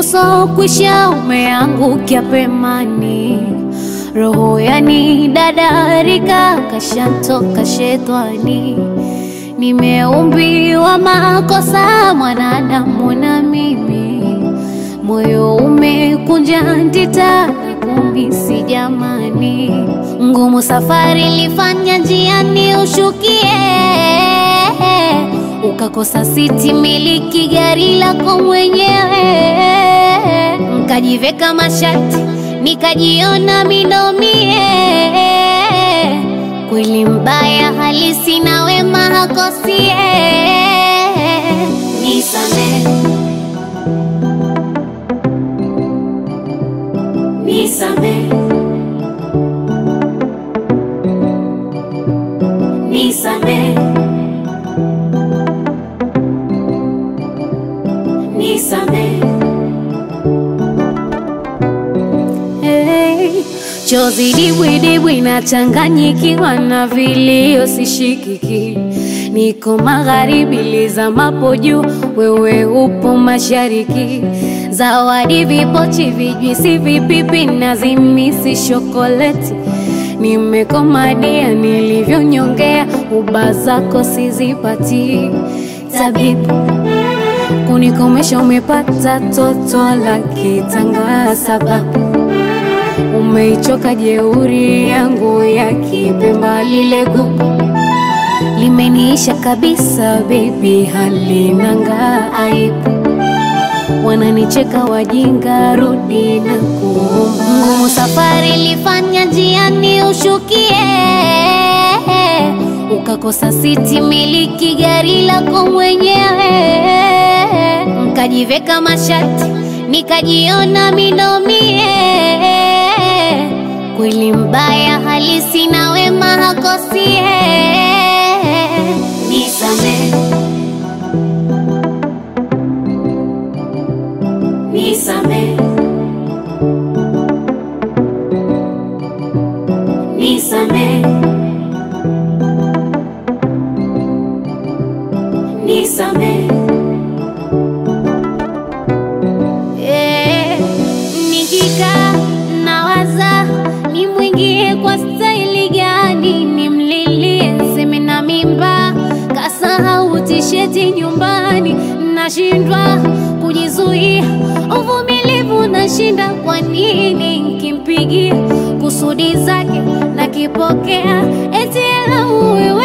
uso kwisha umeangukia pemani, roho yani dadarika kashantoka shetani. Nimeumbiwa makosa mwanadamu na mimi, moyo umekunja ndita kumisi jamani, ngumu safari lifanya njiani ushukie ukakosa siti miliki gari lako mwenyewe, nkajiveka mashati nikajiona minomie. Kweli mbaya halisi na wema hakosie. Nisame, nisame, nisame, nisame. Hey, chozi dibwidibwi nachanganyikiwa na vilio sishikiki, niko magharibi lizamapo juu, wewe upo mashariki. Zawadi vipochi, vijwisi, vipipi na zimisi shokoleti, nimekomadia nilivyonyongea, uba zako sizipati tabibu kunikomesha umepata toto la kitanga, sababu umeichoka jeuri yangu ya kipemba, lile gugu limeniisha kabisa, bebi, halinanga aibu, wananicheka wajinga, rudi na kuomba. Ngumu safari lifanya njiani ushukie ukakosa siti miliki gari lako mwenyewe, nkajiveka mashati nikajiona minomie. Kweli mbaya halisi na wema hakosie. Nisame, nisame, nisame. Nisame. Eh, nikikaa nawaza nimwingie kwa staili gani, nimlilie seme na mimba, kasahau tisheti nyumbani, nashindwa kujizuia, uvumilivu nashinda. Kwa nini nkimpigia kusudi zake nakipokea, eti ela uwe